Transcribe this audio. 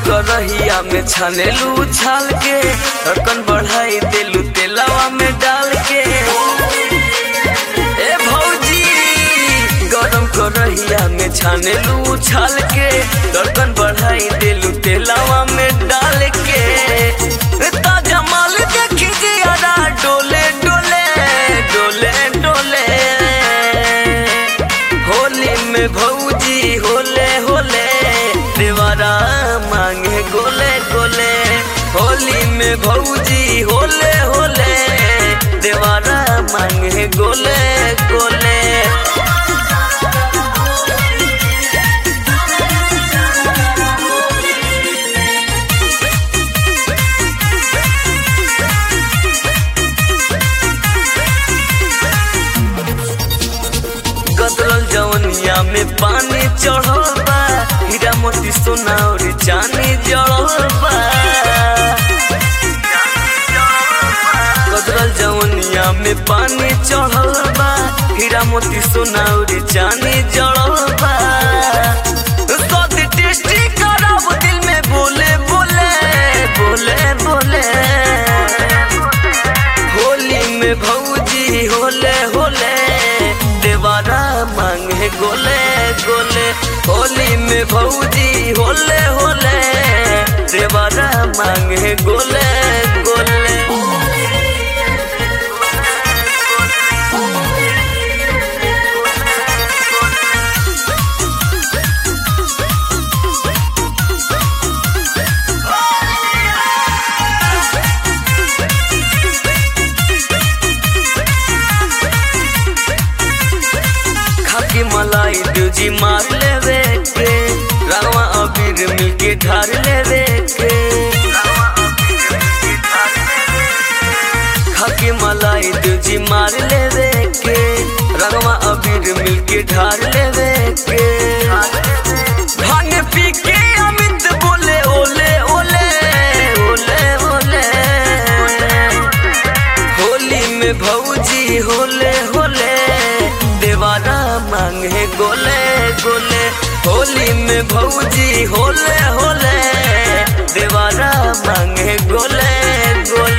करहिया में छानेलू छाल के ढक्कन बढ़ाई देलू तेलावा में डाल के ए भौजी गरम करहिया में छानेलू छाल के ढक्कन बढ़ाई देलू तेलावा में डाल के ताजा माल देखी जियारा डोले डोले डोले डोले होली में भौजी होले होले देवारा मांगे गोले गोले होली में भौजी होले होले देवारा मांगे गोले गोले गदरल जवनिया में पानी चढ़ल बा हीरा मोती सोना और चांदी जड़ल बा गदरल जवनिया में पानी चढ़ल बा हीरा मोती सोना और चांदी जड़ल बा स्वाद टेस्टी कराब दिल में बोले बोले बोले बोले होली में भौजी होले होले देवारा मांगे गोले गोले होली में भौजी होले होले देवारा मांगे गोले गोले खाकी मलाई दूजी मार लेवे के रंगवा अबीर मिलके ढार लेवे के खाकी मलाई दूजी मार लेवे के रंगवा अबीर मिलके ढार लेवे के भांग पी के अमित बोले ओले ओले ओले ओले होली में भौजी होले होले देवारा मांगे गोले गोले होली में भौजी होले होले देवारा मांगे गोले गोले